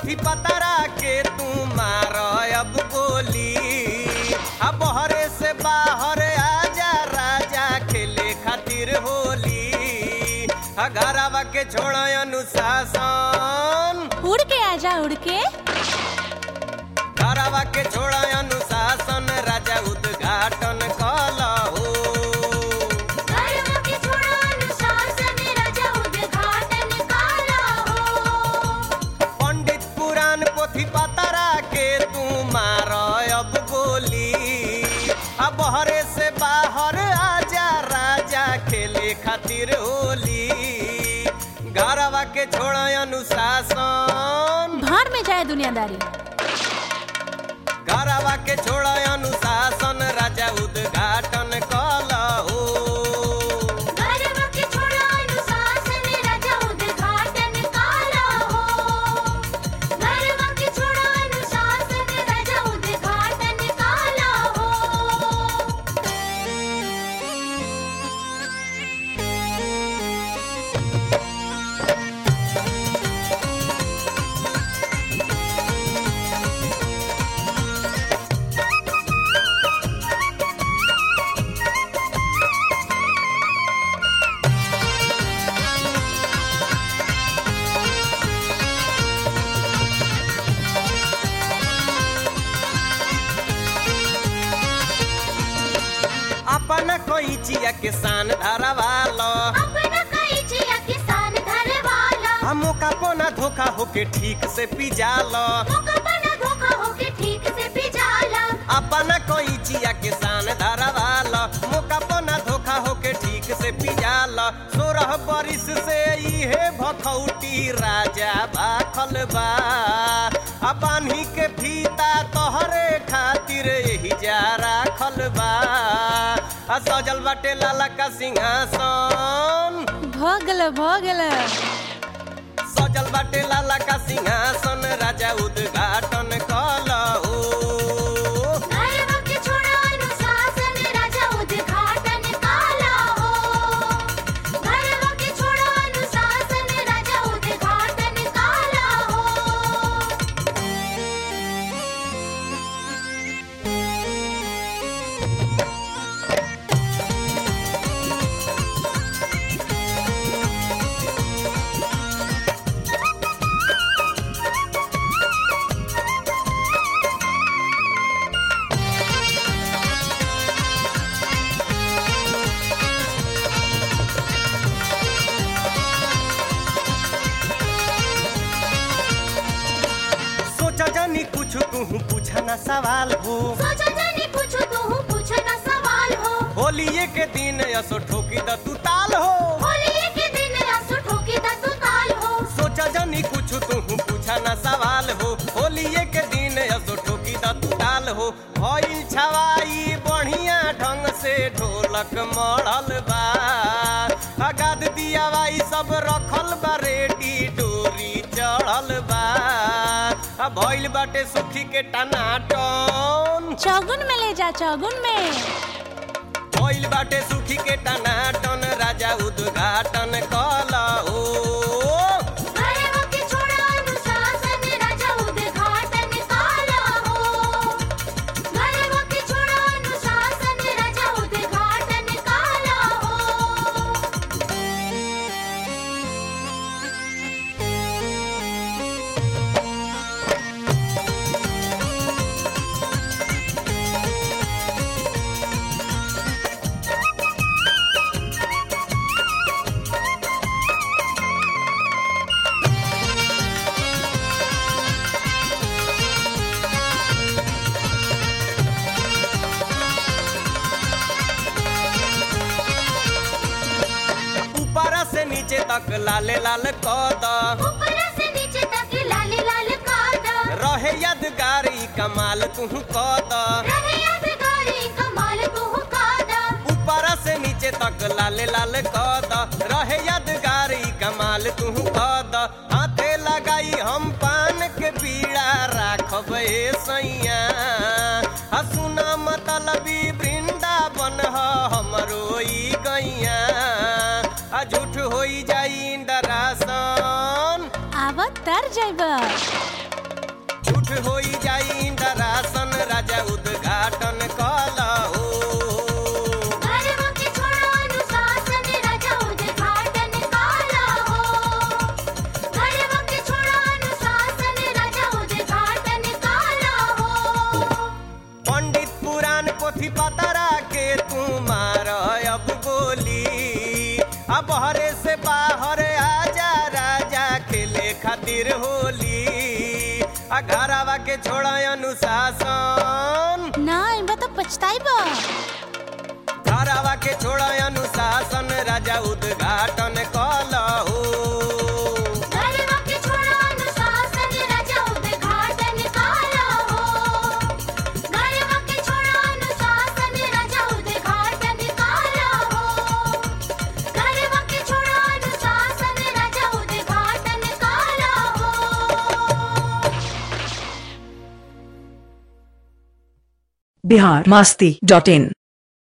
पोथी पतरा के तू मार अब गोली अब बहरे से बाहर आजा राजा खेले खातिर होली आ घरवा के छोड़ अनुशासन उड़ के आजा उड़ के घरवा के छोड़ अनुशासन राजा उद्घाटन कलहो घरवा के छोड़ा अनुशासन राजा उद्घाटन काला हो पंडित पुराण पोथी पतरा के तू मार अब गोली अब बहरे से बाहर आजा राजा खेले खातिर होली घरवा के छोड़ अनुशासन भाड़ में जाए दुनियादारी घरवा के छोड़ अनुशासन राजा उद्घाटन कलहो घरवा के छोड़ा अनुशासन राजा उद्घाटन काला हो घरवा के छोड़ा अनुशासन राजा उद्घाटन काला हो अपन कोई चिया किसान धरवालो अपना कई जिया किसान घर वाला हम का पोना धोखा होके ठीक से पिजालो मौका बना धोखा होके ठीक से पिजाला अपन कोई चिया किसान धरवालो मुका पोना धोखा होके ठीक से पिजालो सोरह बरिस से इहे भखौटी राजा भाखल बा आ बान्ही के फीता तोहरे खातिर यही जा राखल बा आ सजल बाटे लाला का सिंहासन भगल भगल सजल बाटे लाला का सिंहासन राजा उद्घाटन कलहो घरवा के छोड़ा अनुशासन राजा उद्घाटन काला हो घरवा के छोड़ा अनुशासन राजा उद्घाटन काला हो सोचा जानी कुछ तू पूछा ना सवाल हो सोचा जानी पूछो तू पूछो ना सवाल हो होलिये के दिन असो ठोकी द तू ताल हो होली के दिन रस ठोकी दा तू ताल हो सोचा जानी कुछ तू पूछा ना सवाल हो होलिये के दिन असो ठोकी द तू ताल हो भइल छवाई बढ़िया ढंग से ढोलक मढ़ल बा अगाद दिया बाई सब रखल बा रेडी डोरी चढ़ल बा आ भइल बाटे सुखी के टनाटन चौगुन में ले जा चौगुन में भइल बाटे सुखी के टनाटन राजा उद्घाटन कलहो घरवा के छोड़ा अनुशासन राजा उद्घाटन काला हो घरवा के छोड़ा अनुशासन राजा उद्घाटन काला हो ऊपर से नीचे तक लाले लाल कद ऊपर से नीचे तक लाल लाल कादा रहे यादगारी कमाल तू कद रहे यादगारी कमाल तू कादा ऊपर से नीचे तक लाले लाल कद रहे यादगारी कमाल तू कद हाथे लगाई हम पान के पीड़ा राखब ए सैया हसुना मतलबी वृंदावन ह हमरो ई गैया आ झूठ होई जाई इंदरासन आव तर जाइब सुख होई जाई इंदरासन राजा उद्घाटन कला हो गर्व के छोड़ो अनुशासन राजा उद्घाटन काला हो गर्व के छोड़ो अनुशासन राजा उद्घाटन काला हो पंडित पुराण पोथी पतरा के तू मार अब बोली अब हरे से बाहर आजा राजा खेले खातिर होली आ घरवा के छोड़ा अनुशासन ना इबा तो पछताई बा घरवा के छोड़ा अनुशासन राजा उद्घाटन कलहो गर्व के छोड़ो अनुशासन राजा उद्घाटन काला हो गर्व के छोड़ो अनुशासन राजा उद्घाटन काला हो गर्व के छोड़ो अनुशासन राजा उद्घाटन काला हो बिहार मस्ती डॉट इन